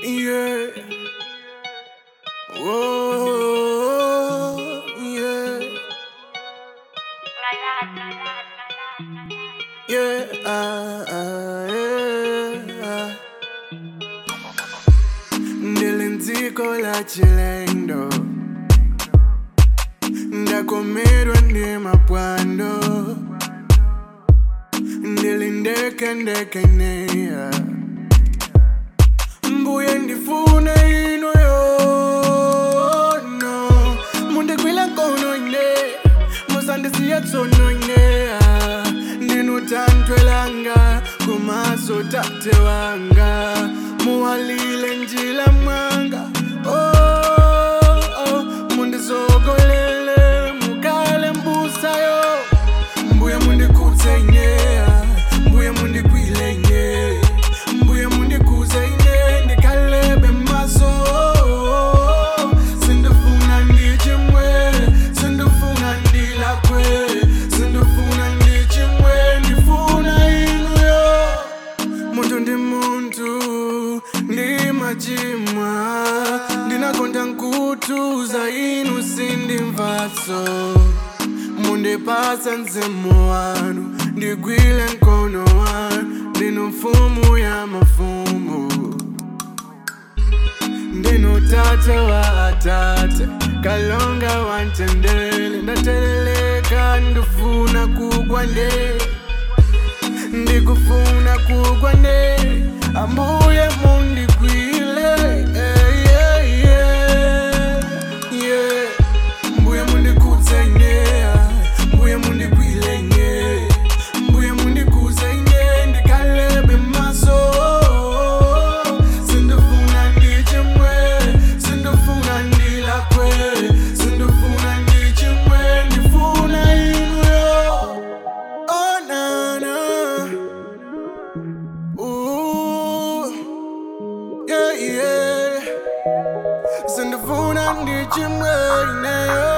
Yeah. Whoa, yeah. Yeah, ah, ah, yeah. Ndilenziko la chilendo ndakomerwa ndi mapwando ndilindekendekenia mbuye ndifune ino yono mundikwila nkono ine musandisiye tsono ine ndinutantwelanga kumaso tate wanga muwalile njila mwanga oh, oh, mundisogolele mukale mbusayo mbuye mundikudze ine mbuye mundikwile ine mbuye mundikuze ine ndikalebe maso sindifuna ndichimwe sindifuna ndilakwe sindifuna ndichimwe ndifuna inuyo muntu ndi muntu ndi machimwa ndinakonda nkutuza inu sindimvatso mundipasa mzimu wanu ndigwile mkono wanu ndinu mfumu ya mafumu ndinu tate wa atate kalonga wantendele ndateleleka ndifuna kugwa nde ndikufuna kugwa nde ambuye mundikwile eh, yeah, yeah, yeah. mbuye mundikudze ine mbuye mundikwile ine mbuye mundikuze ine ndikalebe maso sindifuna ndichimwe sindifuna ndilakwe sindifuna ndichimwe ndifuna inuyo oh nana Ooh, yeah, yeah. Sindifuna ndichimwe ineyo